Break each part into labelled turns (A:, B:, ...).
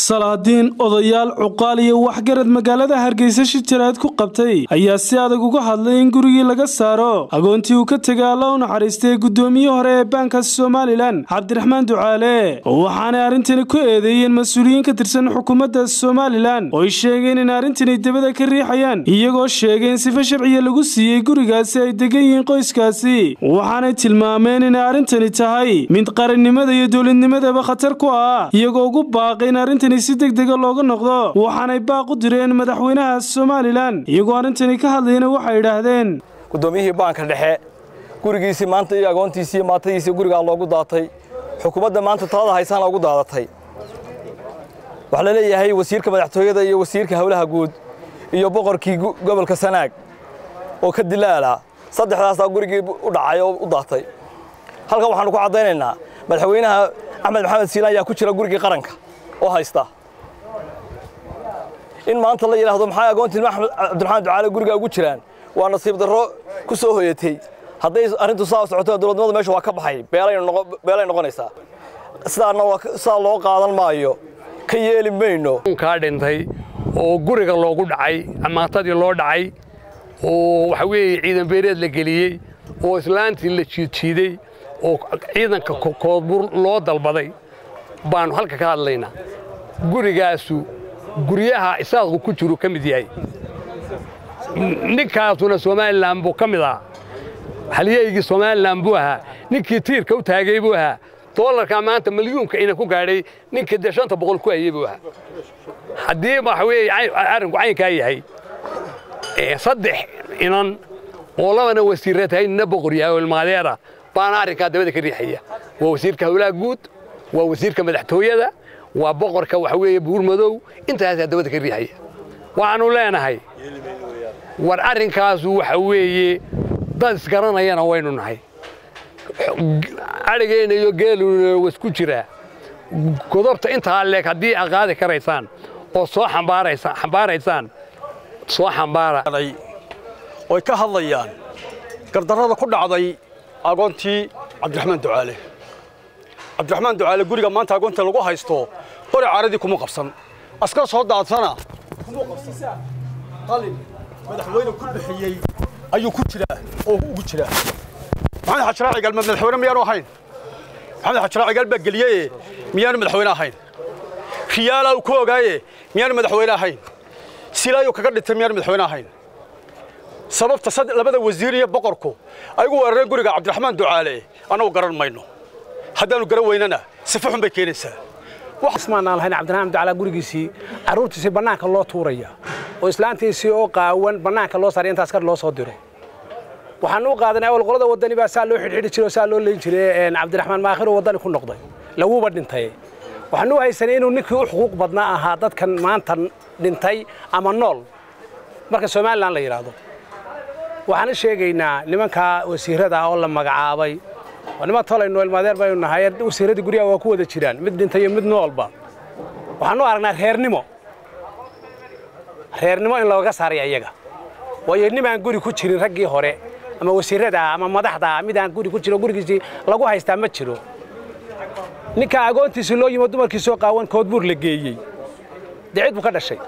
A: salaadiin odayaal cuqaal iyo waxgarad magaalada hargeysa shijaraad ku qabtay ayaa si adag uga hadlay in gurigii laga saaro agoontii uu ka tegay alla u naxariistay guddoomiye hore ee baanka somalilan cabdiraxmaan ducaale waxaanay arrintani ku eedeeyeen mas-uuliyiin ka tirsan xukuumadda somalilan oo ay sheegeen in arrintani debada ka riixayaan iyagoo sheegay in sifa sharciya lagu siiyey gurigaasi ay degan yihiin qoyskaasi waxaanay tilmaameen inay arrintani tahay mid qarannimada iyo dowladnimadaba khatar ku ah iyagoo ugu baaqay in arrintani si degdega looga noqdo waxaanay baaq u direen madaxweynaha somalilan iyagoo arrintani ka hadlayna waxay idhaahdeen
B: guddoomiyihii baanka dhexe gurigiisii maanta iyo agoontiisii iyo maatadiisii gurigaa loogu daatay xukuumadda maanta talada haysaana ugu daadatay waxaa la leeyahay wasiirka madaxtooyada iyo wasiirka howlaha guud iyo boqorkii gobolka sanaag oo ka dilaala saddexdaasaa gurigii u dhacay oo u daatay halkan waxaanu ku caddaynaynaa madaxweynaha axmed maxamed siilaan ayaa ku jira gurigii qaranka oo haysta in maanta la yidhaahdo maxay agoontii cabdiraxmaan ducaale guriga ugu jiraan waa nasiib darro ku soo hoyatay hadday arrintu saa socoto dowladnimadu meesha waa ka baxay beelay noqonaysaa sidaana sidaa loo qaadan maayo ka yeeli mayno
C: kaa dhintay oo guriga loogu dhacay amaatadii loo dhacay oo waxa weeye ciidan beereed la geliyey oo islaantii la jiidjiiday oo ciidanka koodbur loo dalbaday baannu halka ka hadlaynaa gurigaasu guryaha isaaqu ku jiru ka mid yahay ninkaasuna somalilan buu ka mid ahaa halyaygii somalilan buu ahaa ninkii tiirka u taagay buu ahaa doolarkaa maanta milyuunka ina ku gaadhay ninkii dee shanta boqol ku hayey buu ahaa haddii waxa weeye arrinku caynkaa yahay saddex inan oo labana wasiirra tahay nina boqor yahay oo ilmaadeera baana arrinkaa dabada ka riixaya waa wasiirka howlaha guud waa wasiirka madaxtooyada waa boqorka waxa weeye buurmadow intaasaa dabada ka riixaya waxaannu leenahay war arrinkaasu waxa weeye dad isgaranayana waynu nahay adhigeenna iyo geeluna wasku jiraa godobta intaa leeg haddii aad qaadi karaysaan oo soo xambaaraysaan soo xambaara
D: oy ka hadlayaan gardarrada ku dhacday agoontii cabdiraxmaan ducaale cabdiraxmaan ducaale guriga maanta agoonta lagu haysto qori caaradii kuma qabsan askar soo daadsana kuma qabsisa qalin madaxweyne ku bixiyey ayuu ku jiraa oo ugu jiraa maxamed xajiraaci galma madaxweyne miyaanu ahayn maxamed xajiraaci gal baa geliyeye miyaanu madaxweyne ahayn riyaalaa uu ku ogaaye miyaanu madaxweyne ahayn silaayuu kaga dhintay miyaanu madaxweyne ahayn sababta labada wasiir iyo boqorku ay ugu weerareen guriga cabdiraxmaan ducaale annagu garan mayno haddaannu garan weynana sifa xun bay keenaysaa
E: ismaanaan lahayn cabdiraxmaan ducaale gurigiisii carruurtiisii bannaanka loo tuuraya oo islaantiisii oo qaawan bannaanka loo saaray intaas kar loo soo diro waxaan u qaadanay awal qolada waddani baa saa loo xidhxidhi jiray oo saa loo leyn jiray cabdiraxmaan maakhiroo waddani ku noqday laguuba dhintay waxaan u haysanay inuu ninkii u xuquuq badnaa ahaa dadkan maanta dhintay ama nool marka somalilan la yidhaahdo waxaan sheegaynaa nimankaa wasiirada oo la magacaabay oo niman tolayno ilmaadeer baynu nahay wasiiradii guryaha waa ku wada jiraan mid dhintay iyo mid noolba waxaan u aragnaa reernimo reernimo in looga saaray ayaga waayo nimaan guri ku jirin raggii hore ama wasiirada ama madaxda mid aan guri ku jiro gurigiisii lagu haystaa ma jiro ninka agoontiisii loo yimo dumarkiisoo qaawan koodbuur la geeyey dee cid buu ka dhashay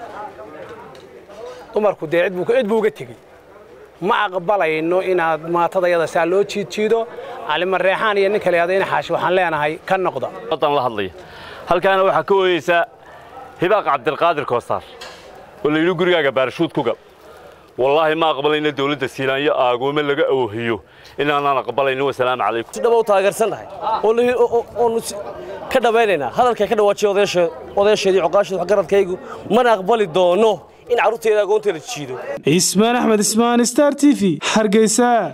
E: dumarku dee cid buu uga tegey ma aqbalayno inaad maatadayada saa loo jiidjiido calimareexaan iyo nin kale adayna xaashi waxaan leenahay ka noqda
F: wadan la hadlaya halkaana waxaa ka ooyeysaa hibaaq cabdilqaadir koosaar oo la yidhi gurigaaga baarashuud ku gal wallaahi ma aqbalayno dawladda siilaanyo aagoome laga awoohiyo inaanaan aqbalayno wasalaamu calaykum
G: si dhaba u taageersannahay oonu ka dhammaynaynaa hadalkay ka dhawaajiya odayaasheedii coqaasheed waxgaradkaygu mana aqbali doono in carruurteeda agoonteeda jiido
A: ismaan axmed ismaan star t v hargeysa